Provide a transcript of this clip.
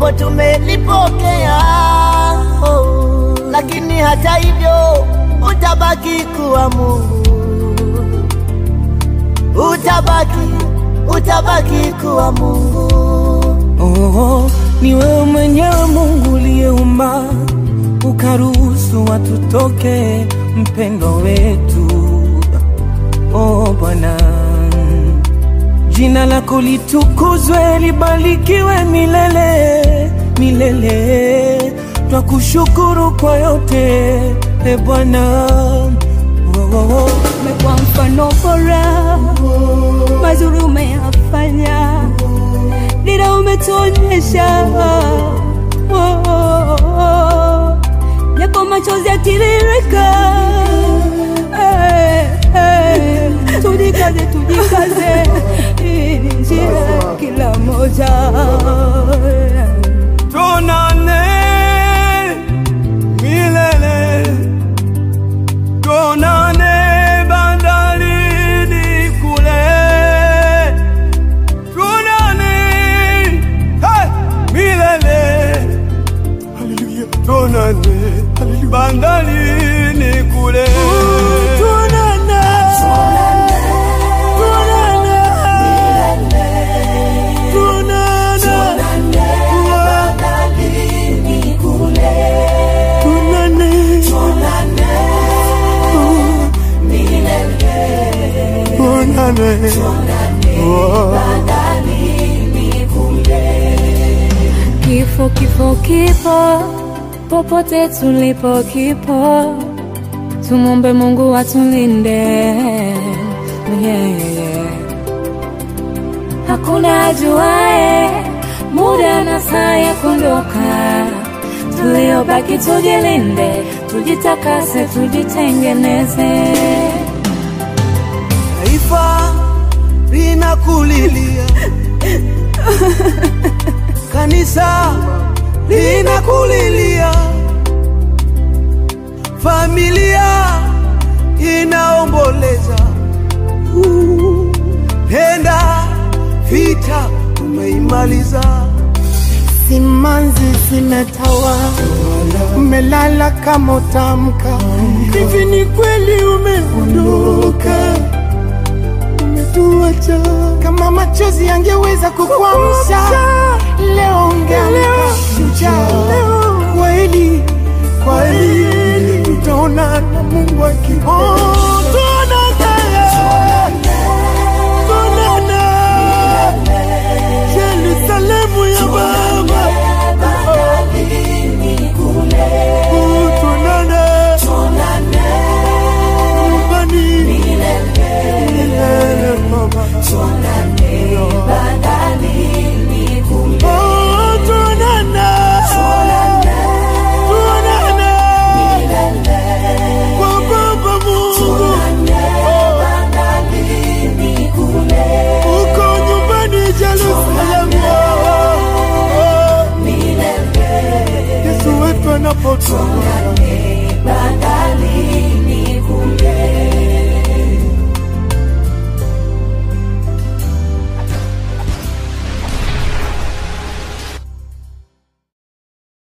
japo tumelipokea oh, lakini hata hivyo utabaki kuwa Mungu, utabaki, utabaki kuwa Mungu. Oh, ni wewe mwenyewe Mungu uliyeumba ukaruhusu watu toke mpendo wetu. Oh Bwana, jina lako litukuzwe, libarikiwe milele milele. Twakushukuru kwa yote e Bwana. Oh, oh, oh. umekuwa mfano bora, mazuri umeyafanya, dira umetuonyesha, Oh, oh, oh. japo machozi yatiririka, Eh, eh. tujikaze, tujikaze, hii ni njia kila moja Tuonane milele, tuonane bandarini kule, tuonane hey, milele, haleluya, tuonane bandarini kule, tuonane, tuonane, tuonane. Kifo, kifo, kifo, popote tulipo kipo, tumombe Mungu atulinde. Yeah, yeah, yeah. Hakuna ajuae muda na saa ya kuondoka, tuliobaki tujilinde, tujitakase, tujitengeneze. Taifa linakulilia, kanisa linakulilia, familia inaomboleza. Uh, Penda vita umeimaliza, Simanzi zimetawa, umelala kama utamka. Hivi ni kweli umeondoka, umetuacha. Kama machozi yangeweza kukuamsha, leo ungeamka shujaa. Kweli kweli, tutaona na Mungu akipo Yerusalemu ya Baba, Oh, tuonane nyumbani milele, Baba. Oh, tuonane. Tuonane kwa Baba Mungu. Uko nyumbani Yerusalemu. Oh, Yesu wetu anapotoka Bandalini